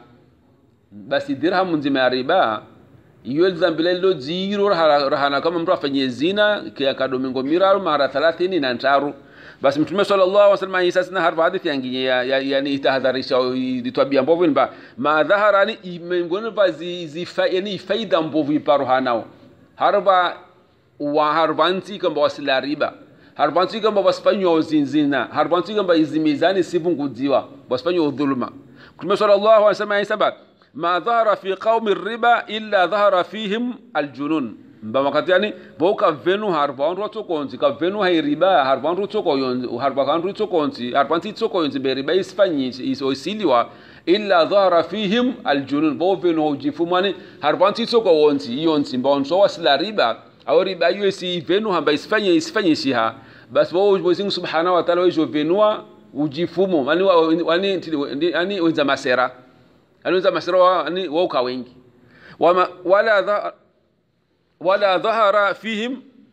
basi dirhamu nzima ya riba iyo dhambi lilo ziro rahana kama mtu afanye zina kia kadomingo miraru mara 30 na ntaru basi mtume sallallahu alaihi wasallam isa sina harfa hadithi yanginye ya, ya, yani itahadharisha itwabia mbovu nimba ma dhahara ni imengoni va zi, zi fa, yani faida mbovu iparo hanao harba wa harbanti kamba wasila riba harbanti kamba wasifanywa uzinzina harbanti kamba izimizani sipunguziwa wasifanywa udhuluma mtume sallallahu alaihi wasallam isa ma dhahara fi qaumi riba illa dhahara fihim aljunun mba wakati yani boka venu harba wandu watokonzi ka venu hai riba harba wandu toko yonzi harba wandu tokonzi harba nti toko yonzi be riba isfanyi iso isiliwa illa dhahara fihim aljunun bo venu hujifumani harba nti toko wonzi yonzi mba onso wasila riba au riba hiyo si venu hamba isifanye isifanye shiha bas bo Mwenyezi Subhanahu wa Ta'ala wejo venua ujifumo yani wani yani wenza masera anaweza masira ani wauka wengi wama wala dha, wala dhahara fihim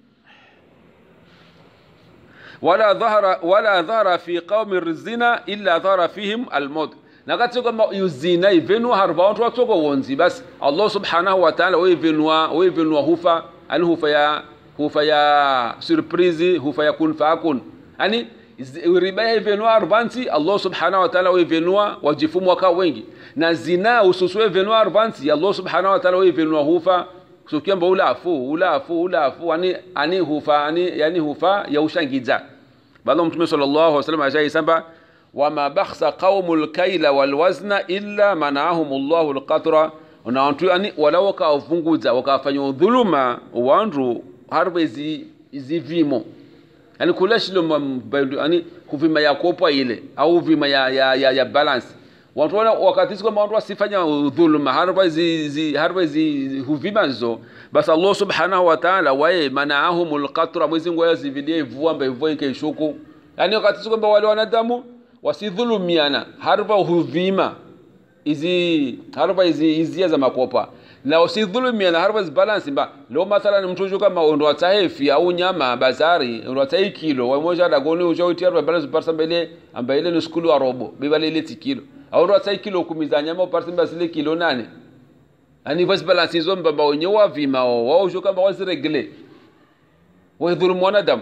wala dhahara wala dhahara fi qaumi zina illa dhahara fihim almaut nakati kwamba yuzina ivenu harba watu watoko wonzi basi Allah subhanahu wa ta'ala wevenua wevenua hufa ani hufa ya hufa ya surprise hufa ya kun fakun ani riba ivenua arbanti Allah subhanahu wa ta'ala wevenua wajifumu waka wengi na zina ususue venua arbanti Allah subhanahu wa ta'ala wevenua hufa kusukiamba ulafu ulafu ulafu ani ani hufa ani yani hufa ya ushangiza bado mtume sallallahu alaihi wasallam ashaisamba wama bakhsa qaumul kaila wal wazna illa manahum Allahu alqatra na watu yani wala wakavunguza wakafanya dhuluma wandu harbe zi zivimo yani kula shilo yani kuvima ya kopa ile au vima ya ya, ya, ya balance watu wana wakati kwamba watu wasifanya dhuluma harba zi, zi harba zi huvima zo basi Allah subhanahu wa ta'ala wae manaahumul qatra mwezi ngoya zividie vua mbe vua ikishuku yani wakati kwamba wale wanadamu wasidhulumiana harba huvima izi harba izi izia za makopa na usidhulumiana harba zibalance mba lo mathalan mtu kama ndo atahefi au nyama bazari ndo atai kilo wa moja dagoni ujoitia balance parsa mbele ambaye ni skulu wa robo bibale ile kilo au ndo atai kilo kumi za nyama uparsa mbele kilo nane ani vasi balansi hizo mbamba wenye wavima wao usho kamba waziregle waidhulumu wanadamu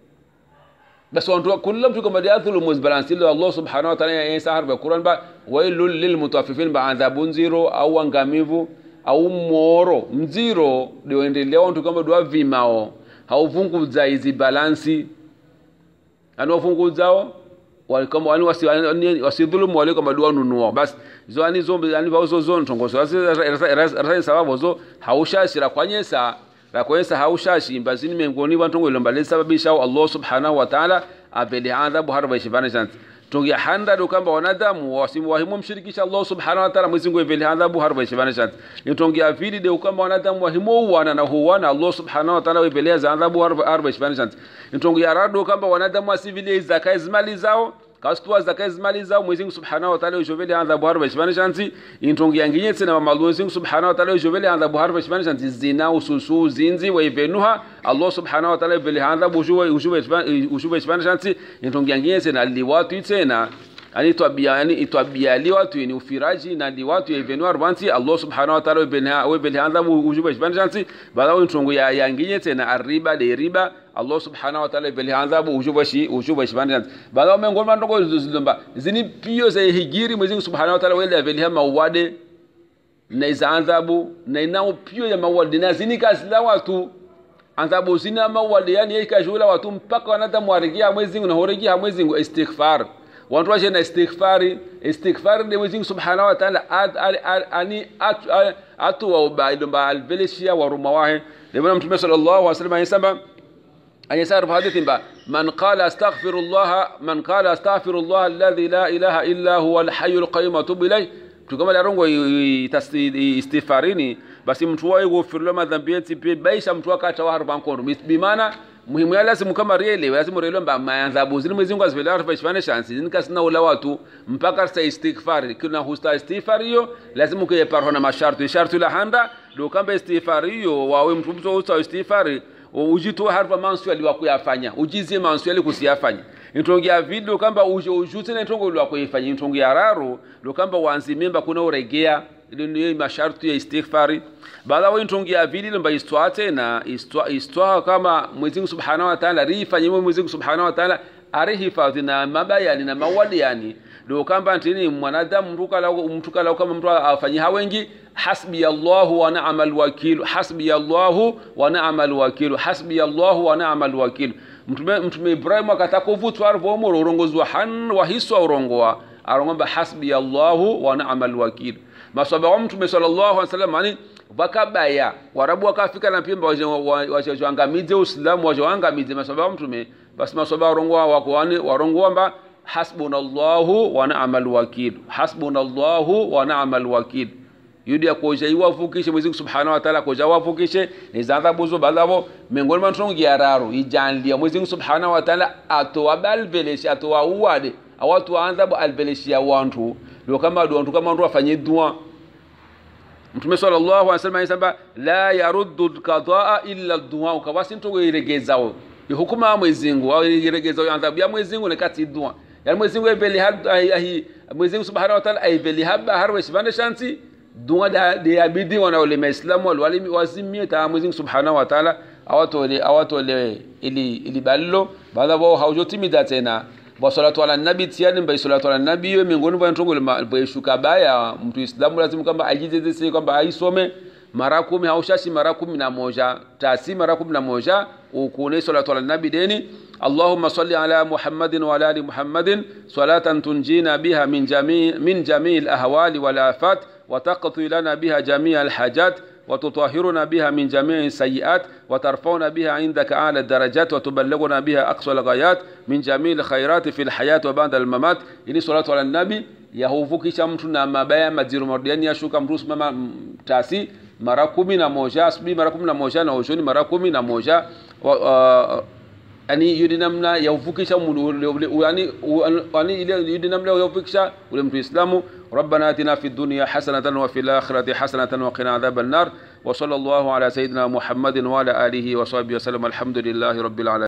basi wantu kula mtu kama yadhulumu balansi ile Allah subhanahu wa ta'ala yesa harba Qur'an ba wailul lil mutaffifin ba adhabu nziro au angamivu au moro mziro ndio wantu kama dwa vimao hauvungudza hizi balansi ani wafunguzao walikama wani wasi wasidhulumu wale kama dua nunua basi zo ani zo ani vazo zo ntongozo rasa sababu zo haushashira kwanyesa rakwesa haushashi mbazini mengoni wantongo ilomba lesababisha Allah subhanahu wa ta'ala abele adhabu harba shivana chance tongi handa do kamba wanadamu wasimu wahimu mshirikisha Allah subhanahu wa ta'ala mwezingo evele adhabu harba shivana chance tongi afili de kamba wanadamu wahimu wana na huwana Allah subhanahu wa ta'ala evele adhabu harba harba shivana chance tongi arado kamba wanadamu asivile zakai zimali zao kastua zakai zimali zao mwezingu subhanahu wa ta'ala ujovele adhabu harba shivana chance intongi yanginye tena mamalu mwezingu subhanahu wa ta'ala ujovele adhabu harba shivana chance zina ususu zinzi wa ivenuha Allah subhanahu wa ta'ala evele adhabu ujuwe ujuwe ujuwe shivana chance intongi yanginye tena liwatu tena ani twabia yani itwabia li watu ni ufiraji na li watu evenu arbanti Allah subhanahu wa ta'ala webena webele adhabu ujuwe shivana chance bala intongo ya yanginye tena arriba de riba Allah subhanahu wa ta'ala beli adhabu ujuba shi ujuba shi bana baada mengo mandoko zilomba zini pio za hijiri mwezi subhanahu wa ta'ala wele beli hama wade na iza adhabu na inao pio ya mawadi na zini kasila watu adhabu zina mawadi yani yeye kajula watu mpaka wanadamu warigia mwezi na horigia mwezi istighfar watu washe na istighfari istighfar de mwezi subhanahu wa ta'ala ani atu wa ubaidomba alveleshia wa rumawahe ndio mtume sallallahu alaihi wasallam anasema أن يسار بحديث با من قال استغفر الله من قال استغفر الله الذي لا إله إلا هو الحي القيوم وتوب إليه tukama larongo istifarini basi mtu wae gofirlo madhambi yetu pia baisha mtu akata wa harba nkondo bimana muhimu ya lazima kama riele lazima riele mba maadhabu zini mwezi Mungu azivela harfa ishfane shansi zini kasina ula watu mpaka sa istighfar kuna husta istighfar hiyo lazima kuye parho na masharti sharti la handa do kamba istighfar hiyo wawe mtu mtu husta istighfar ujitoa harfa manswali wa kuyafanya ujizie manswali kusiyafanya intongia video kamba uje ujute na intongo lwa kuifanya intongia raro ndo kamba wanzi memba kuna uregea ile ndio masharti ya istighfari baada wa intongia vili lomba istwa tena istwa istwa kama Mwenyezi Mungu Subhanahu wa Ta'ala rifanye Mwenyezi Mungu Subhanahu wa Ta'ala arihifadhi na mabayani na mawadi yani ndio kamba ntini mwanadamu mtu kala mtu kala kama mtu afanye hawengi hasbi Allahu wa ni'mal wakil hasbi Allahu wa ni'mal wakil hasbi Allahu wa ni'mal wakil mtume mtume Ibrahim akatakuvutwa arvo urongozi wa han wa hiswa urongoa arongomba hasbi Allahu wa ni'mal wakil maswaba wa mtume sallallahu alaihi wasallam yani wakabaya warabu wakafika na pimba wajoangamize uislamu wajoangamize maswaba wa mtume basi maswaba warongoa wako yani warongoa mba hasbunallahu wa ni'mal wakil hasbunallahu wa ni'mal wakil yudi akoja iwavukishe mwezi subhanahu wa ta'ala koja wavukishe nizadhabu zo balavo miongoni mwa ntongi ya raro ijanlia mwezi subhanahu wa ta'ala atowa balveleshi atowa uwade awatu anzabu alveleshi ya wantu ndio kama wantu kama wantu afanye dua mtume sallallahu alaihi wasallam anasema la yaruddu alqadaa illa ad-du'a ukawasi ntongo iregezao hukuma mwezi Mungu au iregezao adhabu ya mwezi Mungu nekati dua yani mwezi Mungu ibeli hadi mwezi Mungu subhanahu wa ta'ala ibeli haba harwe shibane shanti dunga da de abidi wana wale maislamu wale wale wazimie ta Mwenyezi Subhanahu wa Ta'ala awatole awatole ili ili ballo baada wao haujotimida tena wa salatu ala nabi tiani mbai salatu ala nabi yo miongoni mwa ntongo ile shuka baya mtu islamu lazima kwamba ajizeze kwamba aisome mara kumi haushashi mara kumi na moja tasi mara kumi na moja ukune salatu ala nabi deni اللهم صل على محمد وعلى ال محمد صلاة تنجينا بها من جميع من جميع الاهوال والافات وتقضي لنا بها جميع الحاجات وتطهرنا بها من جميع السيئات وترفعنا بها عندك أعلى الدرجات وتبلغنا بها أقصى الغايات من جميع الخيرات في الحياة وبعد الممات إني صلاة على النبي yahuvukisha mtu na mabaya majiru marudiani yashuka mtu simama tasi mara kumi na moja asubuhi mara kumi na moja na ushoni mara kumi na moja uh, yani yudi namna ya uvukisha yani yani ile yudi namna ya uvukisha ule mtu islamu ربنا اتنا في الدنيا حسنه وفي الاخره حسنه وقنا عذاب النار وصلى الله على سيدنا محمد وعلى اله وصحبه وسلم الحمد لله رب العالمين